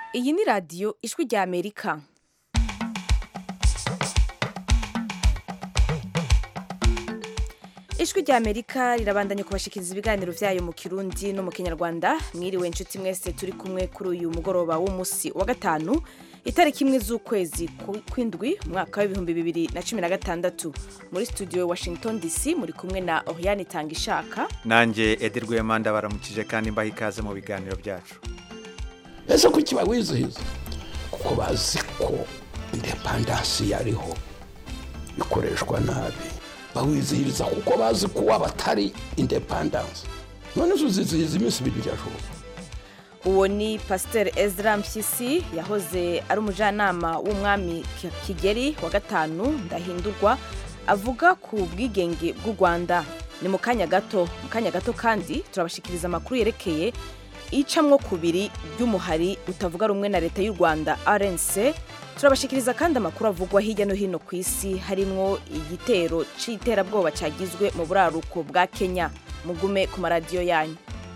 iyi ni radiyo ijwi rya amerika ijwi rya amerika rirabandanya kubashikiriza ibiganiro byayo mu kirundi no mu kinyarwanda mwiriwe inshuti mwese turi kumwe kuri uyu mugoroba w'umunsi wa gatanu itariki imwe z'ukwezi kw'indwi umwaka w'ibihumbi bibiri na cumi na gatandatu muri studio washington dc muri kumwe na oriane itanga ishaka nanjye edi rwemanda baramukije kandi mbaha ikaze mu biganiro byacu ese kuki bawizihiza kuko bazi ko indepandansi yariho ikoreshwa nabi bawizihiriza kuko bazi ko waba atari indepandansi none zo uzizihiza iminsi ibiri byashoboka uwo ni pasiteri ezra mpyisi yahoze ari umujyanama w'umwami kigeri wa gatanu ndahindurwa avuga ku bwigenge bw'u rwanda ni mu kanya gato mu kanya gato kandi turabashikiriza amakuru yerekeye icamwo kubiri ry'umuhari utavuga rumwe na leta y'u rwanda rnc turabashikiriza kandi amakuru avugwa hirya no hino ku isi harimwo igitero c'iterabwoba cagizwe mu buraruko bwa kenya mugume ku maradiyo yanyu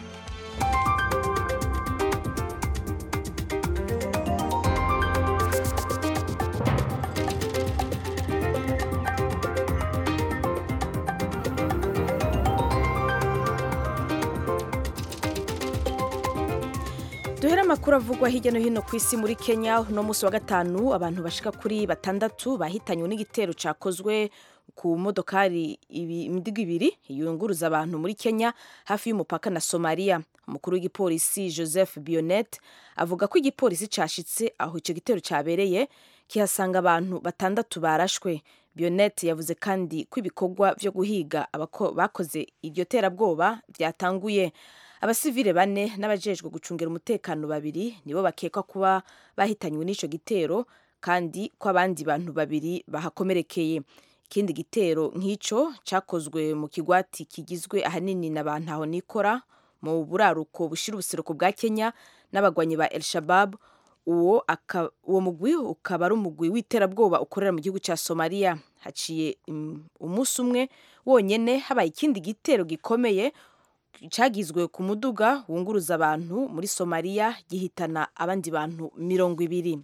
duhere amakuru avugwa hirya no hino ku isi muri kenya uno munsi wa gatanu abantu bashika kuri batandatu bahitanywe n'igitero cakozwe ku modokari imidigo ibiri yunguruza abantu muri kenya hafi y'umupaka na somaliya umukuru w'igipolisi joseph bionet avuga ko igipolisi cashitse aho ico gitero cabereye kihasanga abantu batandatu barashwe bionet yavuze kandi ko ibikorwa vyo guhiga bakoze iryo terabwoba vyatanguye abasivile bane n'abajejwe gucungira umutekano babiri nibo bakekwa kuba bahitanywe n'ico gitero kandi ko abandi bantu babiri bahakomerekeye ikindi gitero nk'ico cakozwe mu kigwati kigizwe ahanini na bantu aho nikora mu buraruko bushira ubuseruko bwa kenya n'abagwanyi ba el shabab uwo uwo mugwi ukaba ari umugwi w'iterabwoba ukorera mu gihugu ca somaliya haciye umunsi umwe wonyene habaye ikindi gitero gikomeye cyagizwe ku muduga wunguruza abantu muri somaliya gihitana abandi bantu mirongo ibiri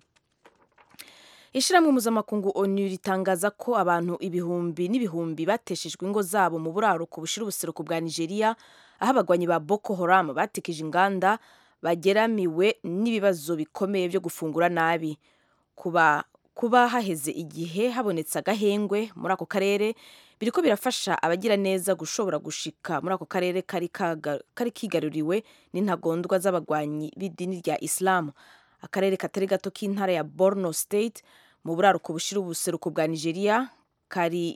ishyirahamwe mpuzamakungu onu ritangaza ko abantu ibihumbi n'ibihumbi bateshejwe ingo zabo mu buraruko bushira ubuseruko bwa nigeria aho abagwanyi ba boko haram batekeje inganda bageramiwe n'ibibazo bikomeye byo gufungura nabi kuba kuba haheze igihe habonetse agahengwe muri ako karere biriko birafasha abagira neza gushobora gushika muri ako karere kari kigaruriwe n'intagondwa z'abagwanyi b'idini rya isilamu akarere katari gato k'intara ya borno state mu buraruko bushira ubuseruko bwa nigeria kari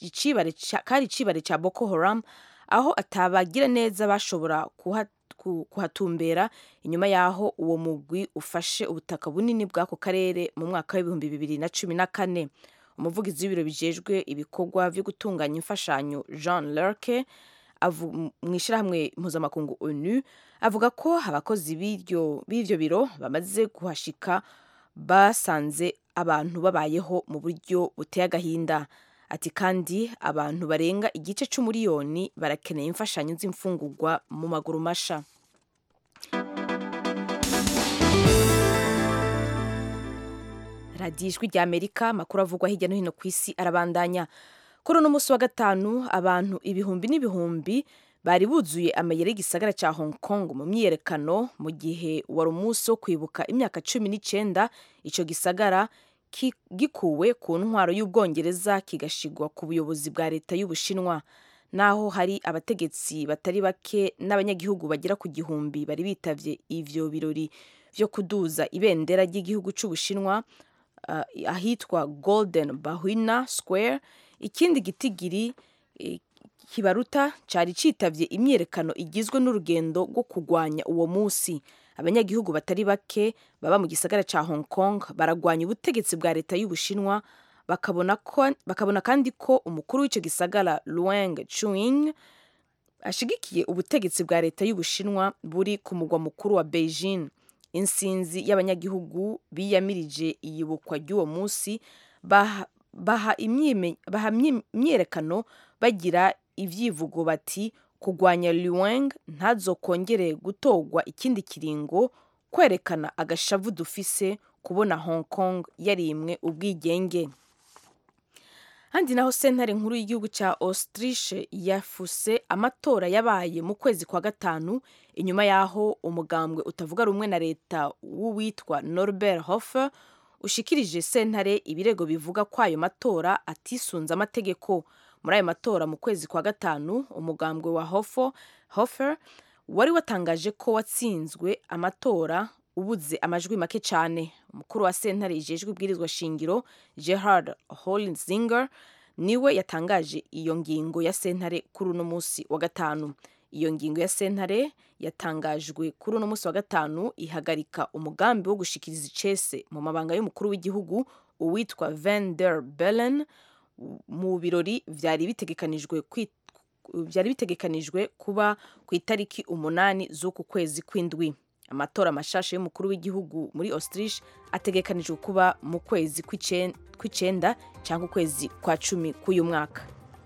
icibare ca boko haram aho atabagira neza bashobora kuhatumbera inyuma y'aho uwo mugwi ufashe ubutaka bunini bw'ako karere mu mwaka w'ibihumbi bibiri na cumi na kane umuvugizi w'ibiro bijejwe ibikorwa byo gutunganya imfashanyo jean lerke mu ishyirahamwe mpuzamakungu onu avuga ko abakozi b'ivyo biro bamaze kuhashika basanze abantu babayeho mu buryo buteye agahinda ati kandi abantu barenga igice c'umuriyoni barakeneye imfashanyo z'imfungurwa mu maguru masha radiyo ijwi rya amerika amakuru avugwa hirya no hino ku isi arabandanya kuri uno munsi wa gatanu abantu ibihumbi n'ibihumbi bari buzuye amayeri y'igisagara cya hong kong mu myiyerekano mu gihe wari umunsi wo kwibuka imyaka cumi n'icyenda icyo gisagara gikuwe ku ntwaro y'ubwongereza kigashigwa ku buyobozi bwa leta y'ubushinwa naho hari abategetsi batari bake n'abanyagihugu bagera ku gihumbi bari bitavye ivyo birori vyo kuduza ibendera ry'igihugu c'ubushinwa uh, ahitwa golden bahwina square ikindi gitigiri eh, kibaruta cari citavye imyerekano igizwe n'urugendo rwo kugwanya uwo musi abanyagihugu batari bake baba mu gisagara ca hong kong baragwanya ubutegetsi bwa leta y'ubushinwa bakabona, ko, bakabona kandi ko umukuru w'ico gisagara luang chuing ashigikiye ubutegetsi bwa leta y'ubushinwa buri ku mugwa mukuru wa beijing insinzi y'abanyagihugu biyamirije iyibukwa ry'uwo musi baha, baha imyerekano bagira ivyivugo bati kugwanya Liu ntazokongere gutorwa ikindi kiringo kwerekana agashavu dufise kubona hong kong yarimwe ubwigenge handi naho sentare nkuru y'igihugu cya austriche yafuse amatora yabaye mu kwezi kwa gatanu inyuma y'aho umugambwe utavuga rumwe na leta w'uwitwa norbert hofer ushikirije sentare ibirego bivuga ko ayo matora atisunze amategeko muri ayo matora mu kwezi kwa gatanu umugambwe wa Hofo- hofer wari watangaje ko watsinzwe amatora ubuze amajwi make cyane umukuru wa sentare ijejwe ibwirizwa shingiro gerhard holzinger niwe yatangaje iyo ngingo ya sentare kuri uno munsi wa gatanu iyo ngingo ya sentare yatangajwe kuri uno munsi wa gatanu ihagarika umugambi wo gushikiriza icese mu mabanga y'umukuru w'igihugu uwitwa van der bellen mu birori vyari bitegekanijwe kwi- byari bitegekanijwe kuba ku itariki umunani z'uku kwezi kw'indwi amatora mashasha y'umukuru w'igihugu muri austriche ategekanijwe kuba mu kwezi kw'icen- kw'icenda cyangwa ukwezi kwa cumi k'uyu mwaka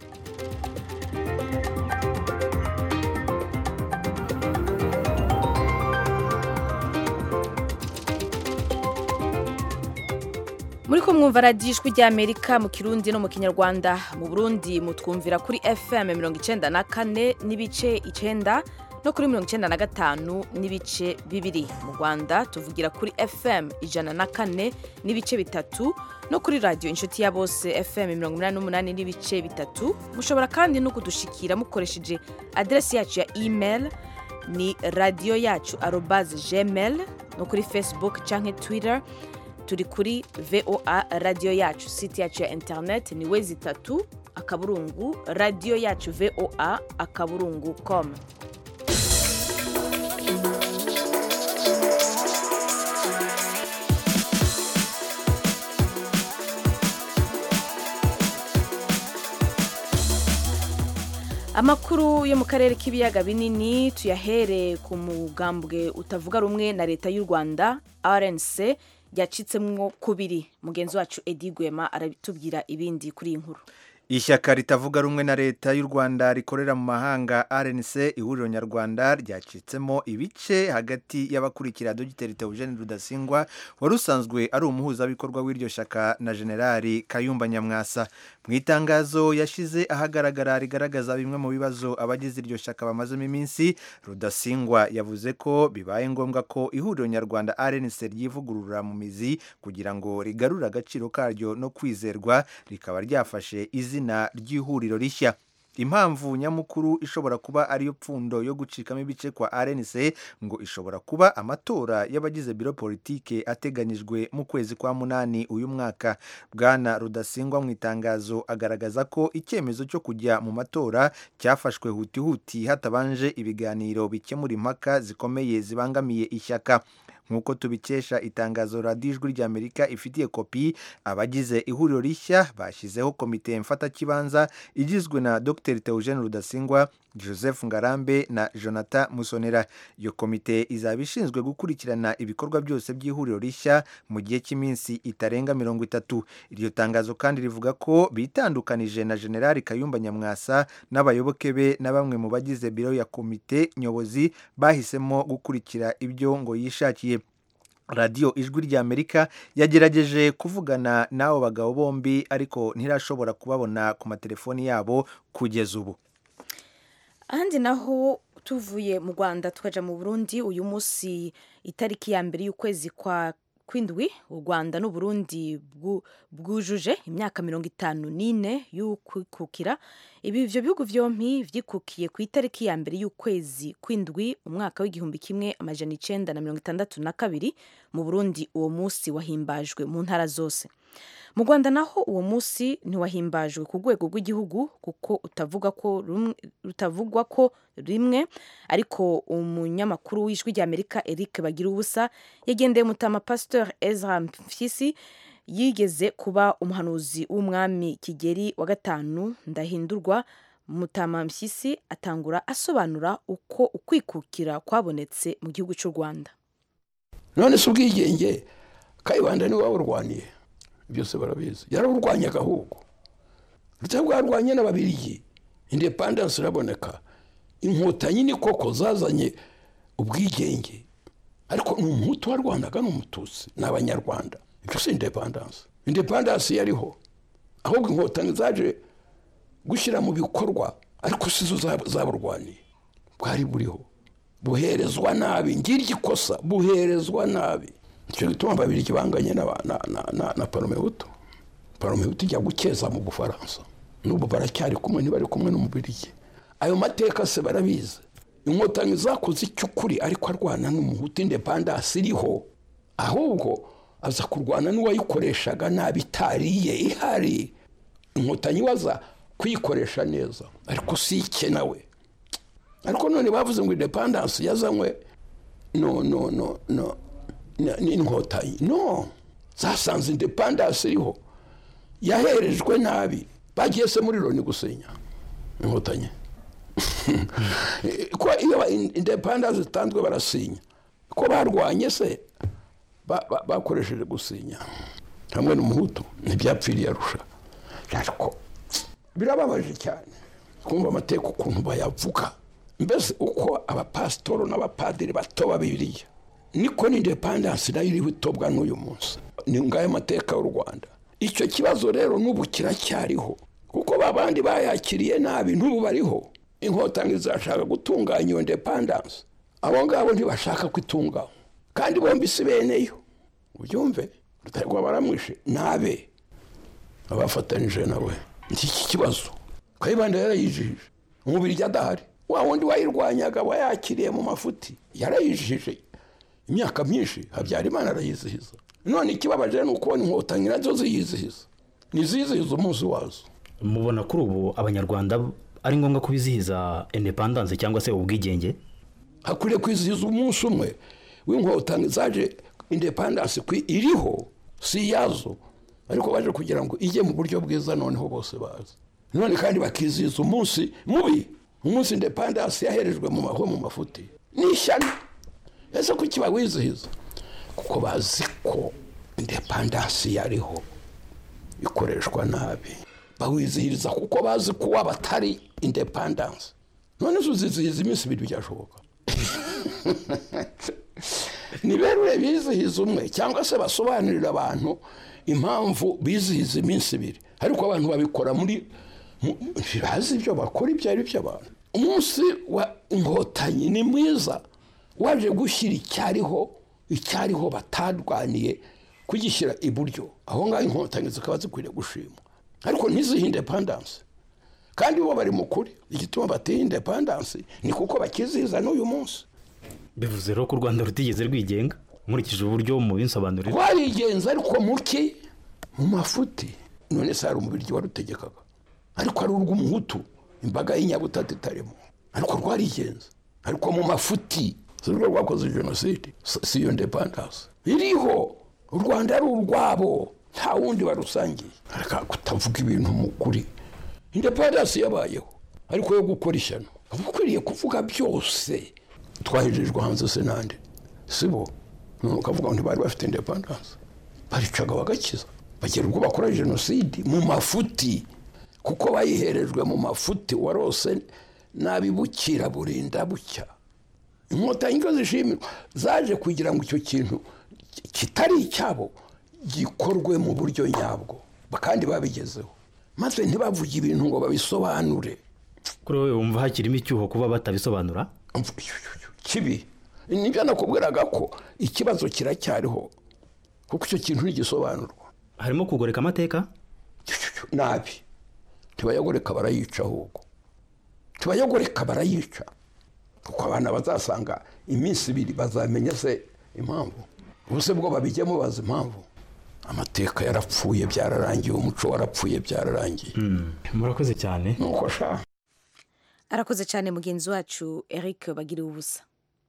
muri ko mwumva radiyo ijwi ry'amerika mu kirundi no mu kinyarwanda mu burundi mutwumvira kuri fm mirongo icenda na kane n'ibice icenda no kuri mirongo icenda na gatanu n'ibice bibiri mu rwanda tuvugira kuri fm ijana na kane n'ibice bitatu no kuri radiyo inshuti ya bose fm mirongo inani n'umunani n'ibice bitatu mushobora kandi no kudushikira mukoresheje aderesi yacu ya email ni radiyo yacu arobaze gmail no kuri facebook canke twitter turi kuri voa radiyo yacu site yacu ya internet ni wezi itatu akaburungu radiyo yacu voa akaburungu com amakuru yo mu karere k'ibiyaga binini tuyahere ku mugambwe utavuga rumwe na leta y'u rwanda rnc yacitsemwo kubiri mugenzi wacu edi gwema aratubwira ibindi kuri iyi nkuru ishyaka ritavuga rumwe na leta y'u rwanda rikorera mu mahanga rnc ihuriro nyarwanda ryacitsemo ibice hagati y'abakurikira dogiteri teogene rudasingwa wari usanzwe ari umuhuzabikorwa w'iryo shyaka na generali kayumba nyamwasa mu itangazo yashyize ahagaragara rigaragaza bimwe mu bibazo abagize iryo shyaka bamazemo iminsi rudasingwa yavuze ko bibaye ngombwa ko ihuriro nyarwanda rnc ryivugurura mu mizi kugira ngo rigarure agaciro karyo no kwizerwa rikaba ryafashe izina izina ry'ihuriro rishya impamvu nyamukuru ishobora kuba ariyo pfundo yo gucikamo ibice kwa rnc ngo ishobora kuba amatora y'abagize biro politike ateganyijwe mu kwezi kwa munani uyu mwaka bwana rudasingwa mu itangazo agaragaza ko icyemezo cyo kujya mu matora cyafashwe hutihuti hatabanje ibiganiro bikemura impaka zikomeye zibangamiye ishyaka nk'uko tubikesha itangazo radiyo ijwi ry'amerika ifitiye kopi abagize ihuriro rishya bashyizeho komite mfatakibanza igizwe na dr teogene rudasingwa joseph ngarambe na jonathan musonera iyo komite izaba ishinzwe gukurikirana ibikorwa byose by'ihuriro rishya mu gihe cy'iminsi itarenga mirongo itatu iryo tangazo kandi rivuga ko bitandukanije na generali kayumba nyamwasa n'abayoboke be na bamwe mu bagize biro ya komite nyobozi bahisemo gukurikira ibyo ngo yishakiye radiyo ijwi ry'amerika yagerageje kuvugana n'abo bagabo bombi ariko ntirashobora kubabona ku matelefoni yabo kugeza ubu ahandi naho tuvuye mu rwanda tukaja mu burundi uyu munsi itariki ya mbere y'ukwezi kwa kwindwi u rwanda n'uburundi bwujuje imyaka mirongo itanu n'ine y'ukwikukira ibi ivyo bihugu vyompi vyikukiye ku itariki ya mbere y'ukwezi kwindwi umwaka w'igihumbi kimwe amajana icenda na mirongo itandatu na kabiri mu burundi uwo munsi wahimbajwe mu ntara zose mu rwanda naho uwo munsi ntiwahimbajwe ku rwego rw'igihugu kuko utavuga ko rutavugwa ko rimwe ariko umunyamakuru w'ijwi ry'amerika eric bagira ubusa yagendeye mutama pasteur ezra mpyisi yigeze kuba umuhanuzi w'umwami kigeri wa gatanu ndahindurwa mutama mpyisi atangura asobanura uko ukwikukira kwabonetse mu gihugu cy'u rwanda none si ubwigenge kayibanda niwe wawurwaniye byose barabizi yarawurwanyaga ahubwo rutari bwarwanye n'ababirigi indepandansi iraboneka inkotanyi ni koko zazanye ubwigenge ariko ni umuhutu warwanaga n'umututsi ni abanyarwanda ibyo si indepandanse indepandanse yariho ahubwo inkotanyi zaje gushyira mu bikorwa ariko si zo zab- zaburwaniye bwari buriho buherezwa nabi ngiryo ikosa buherezwa nabi icyo gituma babiri banganye na, na, na, na, na paromehutu paromehutu ijya gukeza mu bufaransa n'ubu baracyari kumwe ntibari kumwe n'umubirigi ayo mateka se barabizi inkotanyi zakoze icy'ukuri ariko arwana n'umuhutu indepandasi iriho ahubwo aza kurwana n'uwayikoreshaga nabi itariye ihari inkotanyi waza kuyikoresha neza ariko si ike nawe ariko none bavuze ngo indepandansi yazanywe no no no no na- n'inkotanyi no zasanze indepandansi iriho yaherejwe nabi bagiye se muri loni gusenya inkotanyi ko iyo indepandansi zitanzwe barasinya ko barwanye se ba- ba- bakoresheje gusinya hamwe n'umuhutu ntibyapfiriye arusha ariko birababaje cyane kumva amateka ukuntu bayavuga mbese uko abapasitoro n'abapadiri bato babiriya niko n'indepandansi nayo iriho itobwa n'uyu munsi ni ngayo mateka y'u rwanda icyo kibazo rero n'ubu kiracyariho kuko ba bandi bayakiriye nabi n'ubu bariho inkotanyi zashaka gutunganya iyo indepandansi abo ngabo ntibashaka kwitunganywa kandi bombi si beneyo ubyumve rutarwa baramwishe nabe abafatanije nawe iki kibazo kayibanda yarayijije umubiri adahari wa wundi wayirwanyaga wayakiriye mu mafuti yarayijije imyaka myinshi habyarimana arayizihiza none ikibabaje ni ukubona inkotanyi nazo ziyizihiza nizizihiza umunsi wazo mubona kuri ubu abanyarwanda ari ngombwa kubizihiza indepandanse cyangwa se ubwigenge hakwiriye kwizihiza umunsi umwe w'inkotanyi zaje indepandansi kwi iriho si iyazo ariko baje kugira ngo ijye mu buryo bwiza noneho bose bazi none kandi bakizihiza umunsi mubi umunsi indepandansi yaherejwe mu maho mu mafuti ni ishyano ese kuki bawizihiza kuko bazi ko indepandansi yariho ikoreshwa nabi bawizihiriza kuko bazi ko waba atari indepandansi none zo uzizihiza iminsi ibiri byashoboka ni berure bizihiza umwe cyangwa se basobanurira abantu impamvu bizihiza iminsi ibiri ariko abantu babikora muri mu- ntibazi ibyo bakora ibyo ari byo abantu umunsi wa inkotanyi ni mwiza waje gushyira icyariho icyariho batarwaniye kugishyira iburyo aho ngaho inkotanyi zikaba zikwiriye gushimwa ariko ntizihe indepandansi kandi bo bari mu kuri igituma bateye indepandansi ni kuko bakizihiza n'uyu munsi bivuze rero ko u rwanda rutigeze rwigenga nkurikije uburyo mubinsobanurira twarigenza ariko muke mu mafuti none se hari umubiryi warutegekaga ariko ari urw'umuhutu imbaga y'inyabutatu itarimo ariko rwarigenza ariko mu mafuti si rwo rwakoze jenoside si si iyo indepandansi iriho u rwanda ari urwabo nta wundi barusangiye ariko kutavuga ibintu mu kuri indepandansi yabayeho ariko yo gukora ishyano uba ukwiriye kuvuga byose twahejejwe hanze se nande si bo none ukavuga ngo ntibari bafite indepandansi baricaga bagakiza bagera ubwo bakora jenoside mu mafuti kuko bayiherejwe mu mafuti warose n'abibukira burinda bucya inkotanyi ko zishimirwa zaje kugira ngo icyo kintu kitari icyabo gikorwe mu buryo nyabwo kandi babigezeho maze ntibavuge ibintu ngo babisobanure kuri wowe wumva hakirimo icyuho kuba batabisobanura kibi nibyo nakubwiraga ko ikibazo kiracyariho kuko icyo kintu ntigisobanurwa harimo kugoreka amateka nabi ntibayagoreka barayica ahubwo ntibayagoreka barayica kuko abana bazasanga iminsi ibiri bazamenya se impamvu ubuse bwo babijyamo bazi impamvu amateka yarapfuye byararangiye umuco warapfuye byararangiye murakoze cyane nuko sha arakoze cyane mugenzi wacu eric bagira ubusa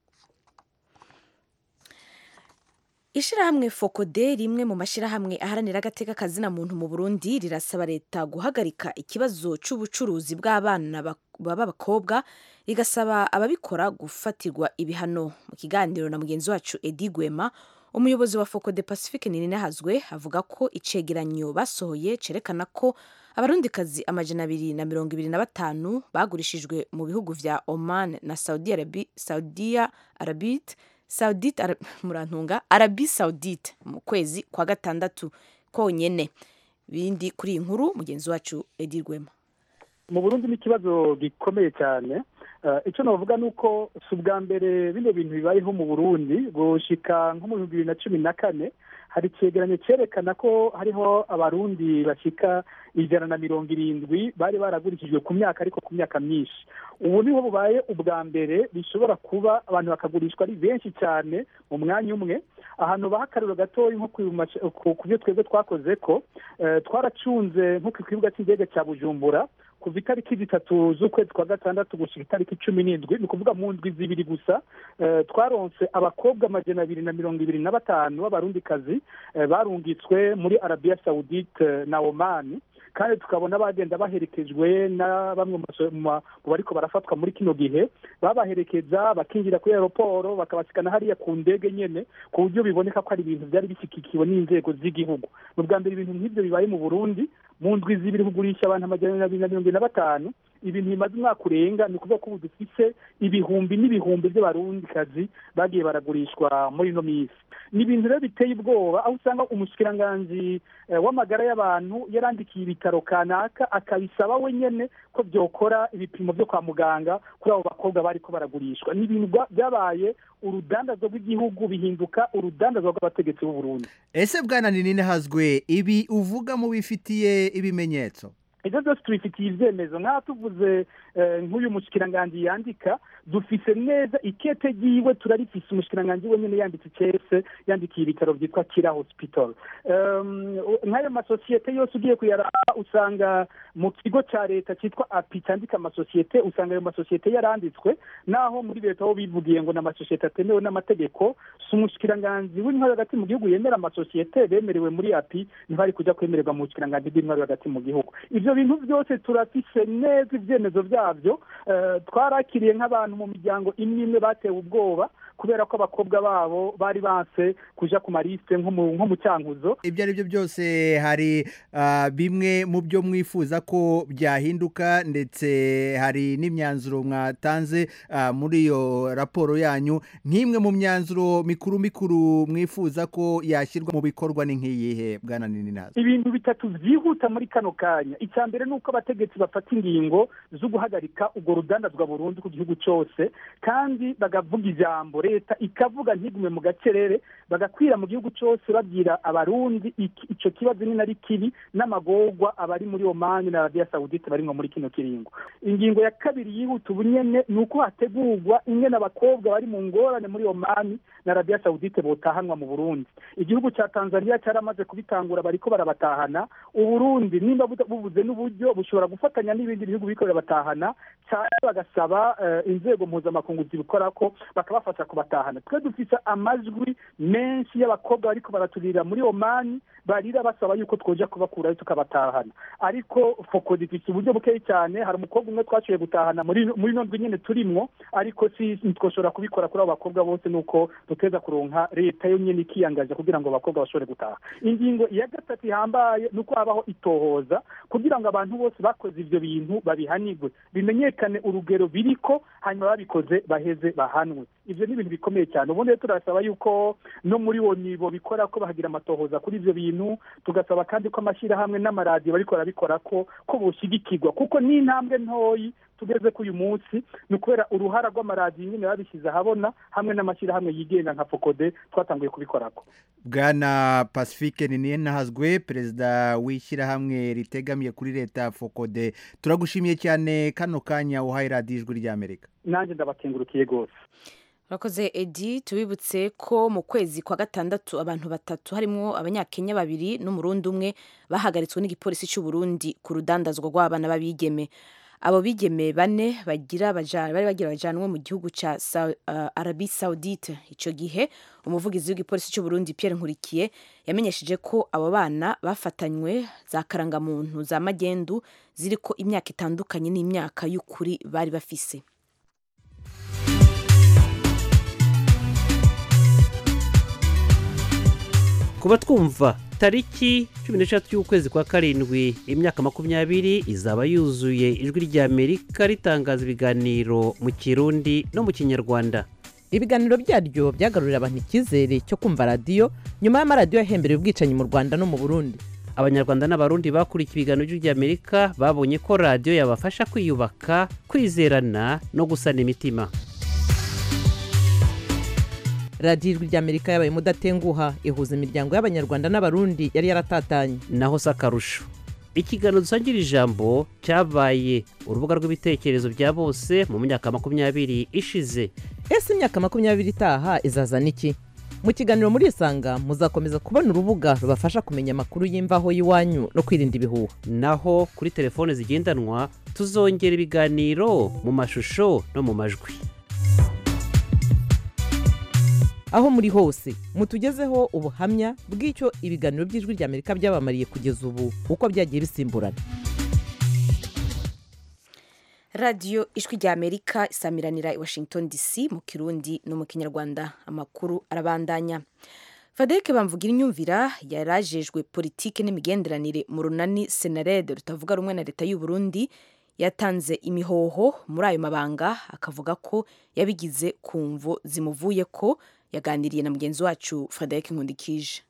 ishyirahamwe fokode rimwe mu mashyirahamwe aharanira agateka kazina muntu mu burundi rirasaba leta guhagarika ikibazo cy'ubucuruzi bw'abana bak- b'abakobwa rigasaba ababikora gufatirwa ibihano mu kiganiro na mugenzi wacu edi gwema umuyobozi wa fokode pacifique ninahazwe avuga ko icegeranyo basohoye cerekana ko abarundikazi amajana abiri na mirongo ibiri na batanu bagurishijwe mu bihugu vya oman na saudi Arabi- saudiya arabite saudite Ara- murantunga arabi saudite mu kwezi kwa gatandatu konyene bindi kuri iyi nkuru mugenzi wacu edi rwema mu burundi ni ikibazo gikomeye cyane Eh, icyo navuga ni uko si ubwa mbere bino bintu bibayeho mu burundi gushika nko mu bihumbi bibiri na cumi na kane hari icyegeranyo cyerekana ko hariho abarundi bashika ijana na mirongo irindwi bari baragurishijwe ku myaka ariko ku myaka myinshi ubu niho bubaye ubwa mbere bishobora kuba abantu bakagurishwa ari benshi cyane mu mwanya umwe ahantu baha akariro gatoya nko ku mace- ku- ku byo twebwe twakoze ko eh, twaracunze nko ku kibuga cy'indege cya bujumbura kuva itariki zitatu z'ukwezi kwa gatandatu gushyira itariki cumi n'indwi ni ukuvuga mu ndwi zibiri gusa eh, twaronse abakobwa amajana abiri na mirongo ibiri na batanu b'abarundikazi eh, barungitswe muri arabiya sawudite na omani kandi tukabona bagenda baherekejwe na bamwe mu baso- mu ma- mu bariko barafatwa muri kino gihe babaherekeza bakinjira kuri aeroporo bakabasikana hariya ku ndege nyene ku buryo biboneka ko ari ibintu byari bishyigikiwe n'inzego z'igihugu ni ubwa mbere ibintu nk'ibyo bibaye mu burundi mu ndwi zibiri kugurisha abantu amajana abiri na mirongo ine na batanu ibintu bimaze umwaka urenga ni ukuvuga ko ubu dufise ibihumbi n'ibihumbi by'abarundikazi bagiye baragurishwa muri ino minsi ni ibintu rero biteye ubwoba aho usanga umushikiranganji eh, w'amagara y'abantu yarandikiye ibitaro kanaka akabisaba we nyene ko byokora ibipimo byo kwa muganga kuri abo bakobwa bariko baragurishwa ni ibintu bwa- byabaye urudandazwa rw'igihugu bihinduka urudandazwa rw'abategetsi b'u Burundi ese bwana ninine hazwe ibi uvuga mu bifitiye ibimenyetso ibyo byose tubifitiye ibyemezo nk'aho tuvuze eh, nk'uyu mushikiranganji yandika dufise neza ikete ryiwe turarifise umushikiranganji we nyene yanditse icese yandikiye ibitaro byitwa kira hospital Um, nk'ayo masosiyete yose ugiye kuyaraba usanga mu kigo cya leta cyitwa api cyandika amasosiyete usanga ayo masosiyete yaranditswe naho muri leta ho bivugiye ngo ni amasosiyete atemewe n'amategeko si umushikiranganji w'intwari hagati mu gihugu yemera amasosiyete bemerewe muri api ntibari kujya kwemererwa mu bushikiranganji bw'intwari hagati mu gihugu ibyo bintu byose turafise neza ibyemezo byabyo Eh, twarakiriye nk'abantu mu miryango imwe imwe batewe ubwoba kubera ko abakobwa babo bari banse kuja ku marisite nko mu nko mu cyankuzo ibyo ari byo byose hari ah, bimwe mu byo mwifuza ko byahinduka ndetse hari n'imyanzuro mwatanze ah, muri iyo raporo yanyu nk'imwe mu myanzuro mikuru mikuru mwifuza ko yashyirwa mu bikorwa ni nk'iyihe bwana nininazi ibintu bitatu byihuta muri kano kanya icya mbere ni uko abategetsi bafata ingingo zo guhagarika urwo rudandazwa burundu ku gihugu cyose kandi bagavuga ijambo leta ikavuga ntigume mu gacerere bagakwira mu gihugu cyose babwira abarundi iki- ico kibazo ni nari kibi n'amagorwa abari muri omani na arabiya sawudite bari nko muri kino kiringo ingingo ya kabiri yihuta ubunyene ni uko hategurwa ingene abakobwa bari mu ngorane muri omani na arabiya sawudite botahanwa mu burundi igihugu cya tanzania cyaramaze kubitangura bariko barabatahana uburundi nimba buta- bubuze n'uburyo bushobora gufatanya n'ibindi bihugu biriko birabatahana cyane bagasaba eh, inzego mpuzamakungu zibikora ko bakabafasha kubatahana twe dufise amajwi menshi y'abakobwa bariko baraturira muri omani barira basaba yuko twoja kubakurayo tukabatahana ariko foko dufise uburyo bukeyi cyane hari umukobwa umwe twashoboye gutahana muri muri ino ndwi nyene turimwo ariko si ntitwoshobora kubikora kuri abo bakobwa bose nuko duteza kuronka leta yo nyene ikiyangaje kugira ngo abakobwa bashobore gutaha ingingo ya gatatu ihambaye ni uko habaho itohoza kugira ngo abantu bose bakoze ivyo bintu babihanirwe bimenyekane urugero biriko hanyuma babikoze baheze bahanwe ivyo ni ibintu bikomeye cyane ubundi rero turasaba yuko no muri wo nibo bikora ko bahagira amatohoza kuri ivyo bintu tugasaba kandi ko amashyirahamwe n'amaradiyo bariko barabikora ko ko boshigikirwa kuko ni intambwe ntoyi tugeze ku uyu munsi ni ukubera uruhara rw'amaradiyo nyine babishyize ahabona hamwe n'amashyirahamwe yigenga nka fokode twatanguye kubikorako bwana pacifique ninahazwe perezida w'ishyirahamwe ritegamiye kuri leta fokode turagushimiye cyane kano kanya uhaye radiyo ijwi ry'amerika nanjye ndabakengurukiye rwose Urakoze Edi tubibutse ko mu kwezi kwa gatandatu abantu batatu harimo abanyakenya babiri n'umurundi umwe bahagaritswe n'igipolisi cy'u Burundi ku rudandazwa rw'abana b'abigeme abo bigeme bane bagira baja- bari bagira bajanwe mu gihugu ca Sa- uh, Arabie Saoudite ico gihe umuvugizi w'igipolisi cy'u Burundi Pierre Nkurikiye yamenyesheje ko abo bana bafatanywe za karangamuntu za magendu ziriko imyaka itandukanye n'imyaka y'ukuri bari bafise kuba twumva tariki cumi n'eshatu y'ukwezi kwa karindwi imyaka makumyabiri izaba yuzuye ijwi ry'amerika ritangaza ibiganiro mu kirundi no mu kinyarwanda ibiganiro byaryo byagarurira abantu icyizere cyo kumva radiyo nyuma y'amaradiyo yahembereye ubwicanyi mu rwanda no mu burundi abanyarwanda n'abarundi bakurikiye ibiganiro by'amerika babonye ko radiyo yabafasha kwiyubaka kwizerana no gusana imitima radiyo ijwi ry'amerika yabaye umudatenguha ihuza imiryango y'abanyarwanda n'abarundi yari yaratatanye naho si akarusho ikiganiro dusangira ijambo cyabaye urubuga rw'ibitekerezo bya bose mu myaka makumyabiri ishize ese imyaka makumyabiri itaha izazana iki mu kiganiro muri isanga muzakomeza kubona urubuga rubafasha kumenya amakuru y'imvaho y'iwanyu no kwirinda ibihuha naho kuri telefone zigendanwa tuzongera ibiganiro mu mashusho no mu majwi aho muri hose mutugezeho ubuhamya bw'icyo ibiganiro by'ijwi ry'amerika byabamariye kugeza ubu uko byagiye bisimburana radiyo ijwi ry'amerika isamiranira i washington dc mu kirundi no mu kinyarwanda amakuru arabandanya fadeke bamvugira inyumvira yarajejwe politiki n'imigenderanire mu runani senarede rutavuga rumwe na leta y'u Burundi yatanze imihoho muri ayo mabanga akavuga ko yabigize ku mvo zimuvuye ko yaganiriye na mugenzi wacu fadeke nkundikije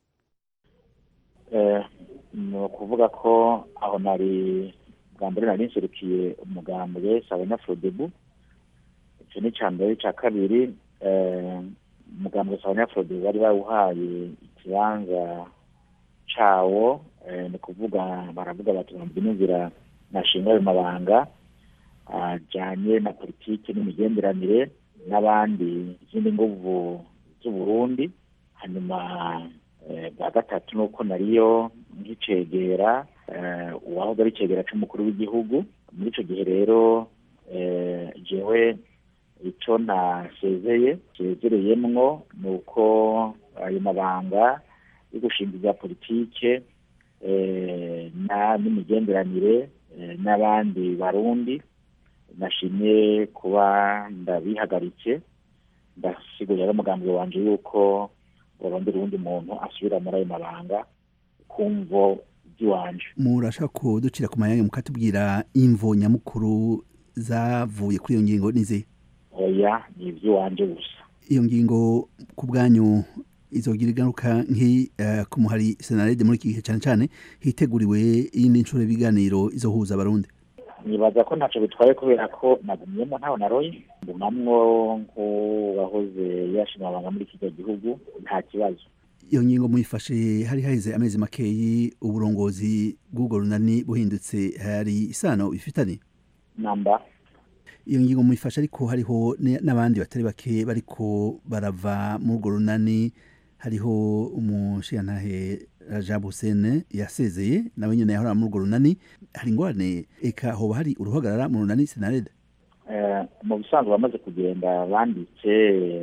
ni ukuvuga ko aho nari bwa mbere nari nserukiye umugambwe sabanyafurodebu icyo ni icya mbere icya kabiri umugambwe sabanyafurodebu bari bawuhaye ikibanza cyawo ni ukuvuga baravuga bati bambuye n'inzira nashinga ayo mabanga ajyanye na politiki n'imigenderanire n'abandi izindi nguvu z'uburundi hanyuma bwa gatatu ni uko nariyo nk'icegera uwahoze ari icegera cy'umukuru w'igihugu muri icyo gihe rero jewe icyo nasezeye nsezereyemwo ni uko ayo mabanga yo gushinga ibya politike n'imigenderanire n'abandi barundi nashimye kuba ndabihagaritse ndasigurira n'umugambi wanjye yuko barondera uwundi muntu asubira muri ayo mabanga kumvo by'iwanje murashaka kuducira ku mayange mukatubwira imvo nyamukuru zavuye kuri iyo ngingo nize oya ni iby'iwanje gusa iyo ngingo ku bwanyu izogira ingaruka nk'i ku muhari senarede muri iki gihe cyane cyane hiteguriwe iyindi nshuro y'ibiganiro izohuza abarundi nibaza ko ntacyo bitwaye kubera ko nagumyemo ntawe naroye ngumamwo nk'uwahoze yashima amabanga muri kiriya gihugu nta kibazo iyo ngingo muyifashe hari haheze amezi makeyi uburongozi bw'ubwo runani buhindutse hari isano bifitanye namba iyo ngingo muyifashe ariko hariho n'abandi batari bake bariko barava muri urwo runani hariho umushiyantahe Rajab Hussein yasezeye nawe nyine yahora muri urwo runani hari ingorane eka hoba hari uruhagarara mu runani senarede mu bisanzwe bamaze kugenda banditse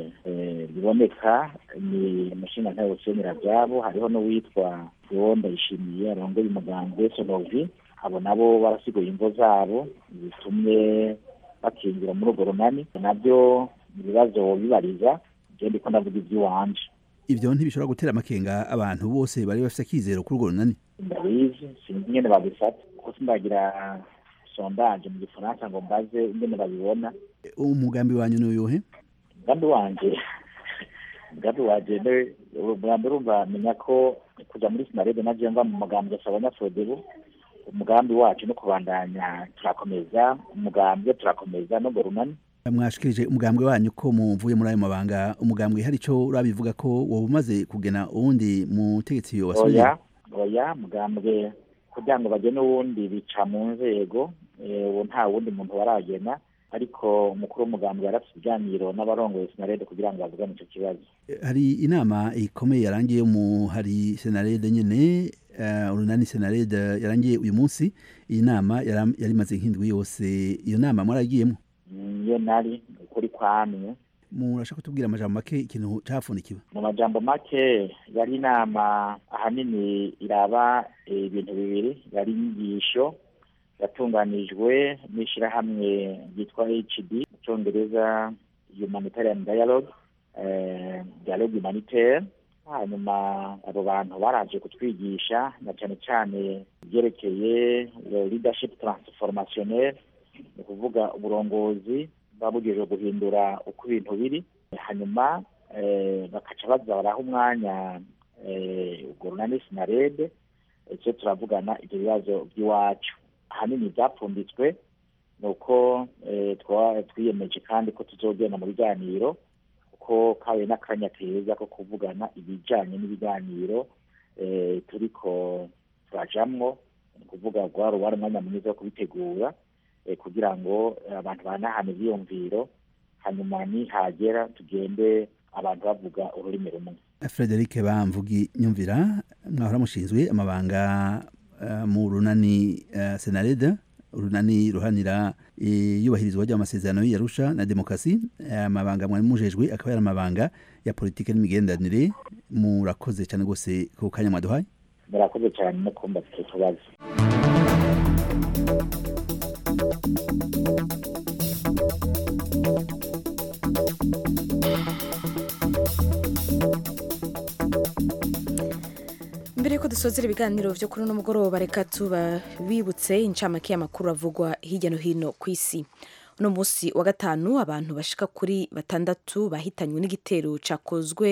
biboneka ni umushingantahe Hussein Rajab hariho n'uwitwa Theo Ndayishimiye arongoye umugambwe Sonovi abo nabo barasiguye imvo zabo zitumye bakinjira muri urwo runani nabyo ibibazo bibariza ngende ko ndavuga iby'iwanje ibyo ntibishobora gutera amakenga abantu bose bari bafite akizero kuri urwo runani ndabizi sinzi ingene babifata kuko sindagira sondage mu gifaransa ngo mbaze ingene babibona umugambi wanyu ni uyuhe umugambi wanje umugambi wanje umugambi urumva menya ko kuja muri sinarede naje mva mu mugambi gasaba abanyafodebu umugambi wacu no kubandanya turakomeza umugambi turakomeza no runani mwashikirije umugambwe wanyu ko muvuye muri ayo mabanga umugambwe hari icyo urabivuga ko wowe umaze kugena uwundi mutegetsi wasubiye oya oya mugambwe kugira ngo bagene uwundi bica mu nzego ubu nta wundi muntu baragena ariko umukuru w'umugambwe yarafite ibiganiro n'abarongoye sinarede kugira ngo bavugane icyo kibazo hari inama ikomeye yarangiye mu hari senarede nyine urunani senarede yarangiye uyu munsi iyi nama yari imaze nk'indwi yose iyo nama mwaragiyemo iyo nari ukuri kwamye murashaka kutubwira amajambo make ikintu cyapfundikiwe mu majambo make yari inama ahanini iraba ibintu bibiri yari inyigisho yatunganijwe n'ishyirahamwe ryitwa hd mu cyongereza humanitarian dialogue dialogue humanitaire hanyuma abo bantu baraje kutwigisha na cyane cyane ibyerekeye leadership transformationnel ni ukuvuga uburongozi buba bugejeje guhindura uko ibintu biri hanyuma eh, bakaca baza baraha umwanya eh, urwo runani sinarede icyo turavugana ibyo bibazo by'iwacu ahanini byapfunditswe ni uko eh, twa- twiyemeje kandi ko tuzogenda mu biganiro kuko kabaye n'akanya keza ko kuvugana ibijyanye n'ibiganiro eh, turiko turajamwo ni ukuvuga rwari wari umwanya mwiza wo kubitegura eh, kugira ngo eh, abantu banahane ibyiyumviro hanyuma nihagera tugende abantu bavuga ururimi rumwe Frederic Bamvugi nyumvira mwahora mushinzwe amabanga eh, mu runani uh, Senareda urunani ruhanira iyubahirizwa ry'amasezerano y'Arusha na demokarasi eh, amabanga mwari mujejwe akaba yari amabanga ya politike n'imigenderanire murakoze cyane rwose ku kanya mwaduhaye murakoze cyane no kumva icyo kibazo mbere yuko dusozera ibiganiro byo kuri uno mugoroba reka tubibutse incamake y'amakuru avugwa hirya no hino ku isi uno munsi wa gatanu abantu bashika kuri batandatu bahitanywe n'igitero cakozwe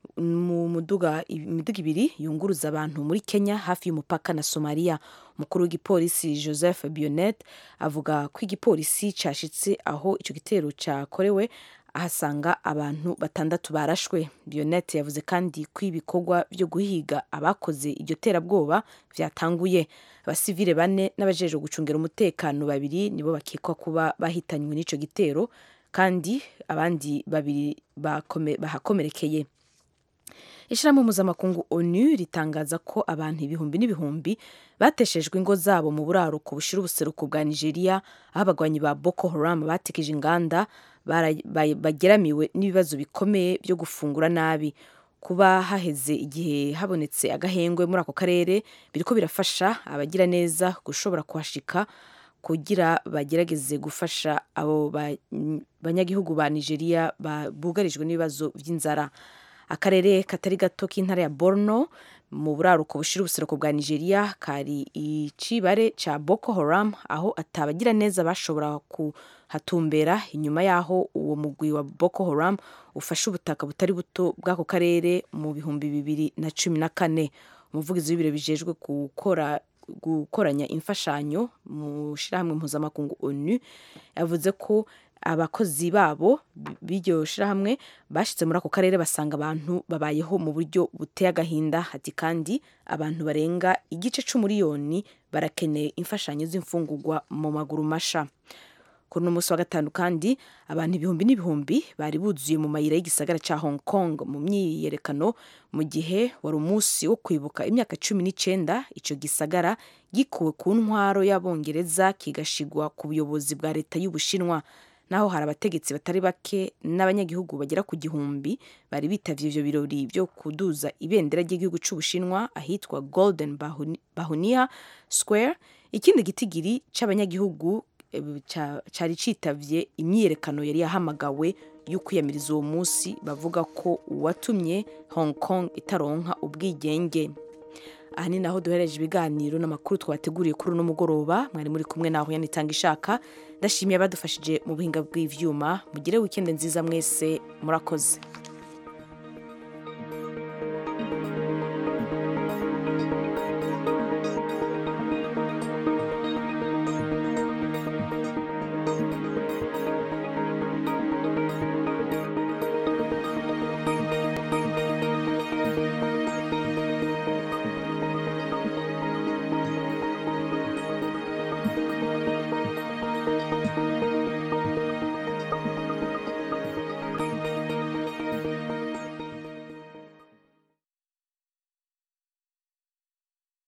mu muduga imiduga ibiri yunguruza abantu muri kenya hafi y'umupaka na somaliya umukuru w'igipolisi joseph bionet avuga ko igipolisi cashitse aho ico gitero cakorewe ahasanga abantu batandatu barashwe bionet yavuze kandi ko ibikorwa byo guhiga abakoze iryo terabwoba vyatanguye abasivile bane n'abajejwe gucungera umutekano babiri nibo bakekwa kuba bahitanywe n'ico gitero kandi abandi babiri bakome- bahakomerekeye ishyirahamwe mpuzamakungu onu ritangaza ko abantu ibihumbi n'ibihumbi bateshejwe ingo zabo mu buraruko bushira ubuseruko bwa nigeria aho abagwanyi ba boko haram batekeje inganda bara- ba- bageramiwe n'ibibazo bikomeye byo gufungura nabi kuba haheze igihe habonetse agahengwe muri ako karere biriko birafasha abagira neza gushobora kuhashika kugira bagerageze gufasha abo ba- banyagihugu ba nigeria ba- bugarijwe n'ibibazo by'inzara akarere katari gato k'intara ya borno mu buraruko bushira ubuseruko bwa nigeria kari icibare ca boko haram aho atabagira neza bashobora kuhatumbera inyuma y'aho uwo mugwi wa boko haram ufashe ubutaka butari buto bw'ako karere mu bihumbi bibiri na cumi na kane umuvugizi w'ibiro bijejwe gukora gukoranya imfashanyo mu shirahamwe mpuzamakungu onu yavuze ko abakozi babo b'iryo shirahamwe bashitse muri ako karere basanga abantu babayeho mu buryo buteye agahinda ati kandi abantu barenga igice c'umuriyoni barakeneye imfashanyo z'imfungurwa mu maguru masha kuri uno munsi wa gatanu kandi abantu ibihumbi n'ibihumbi bari buzuye mu mayira y'igisagara ca hong kong mu myiyerekano mu gihe wari umunsi wo kwibuka imyaka cumi n'icenda ico gisagara gikuwe ku ntwaro y'abongereza kigashigwa ku buyobozi bwa leta y'ubushinwa naho hari abategetsi batari bake n'abanyagihugu bagera ku gihumbi bari bitavye ivyo birori byo kuduza ibendera ry'igihugu c'ubushinwa ahitwa golden Bahuni- bahunia square ikindi gitigiri c'abanyagihugu eh, ca- cari citavye imyiyerekano yari yahamagawe yo kwiyamiriza uwo munsi bavuga ko uwatumye hong kong itaronka ubwigenge aha ni naho duhereje ibiganiro n'amakuru twabateguriye kuri uno mugoroba mwari muri kumwe naho yanitanga ishaka ndashimiye abadufashije mu buhinga bw'ivyuma mugire wikende nziza mwese murakoze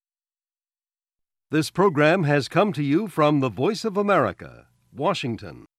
This program has come to you from the Voice of America, Washington.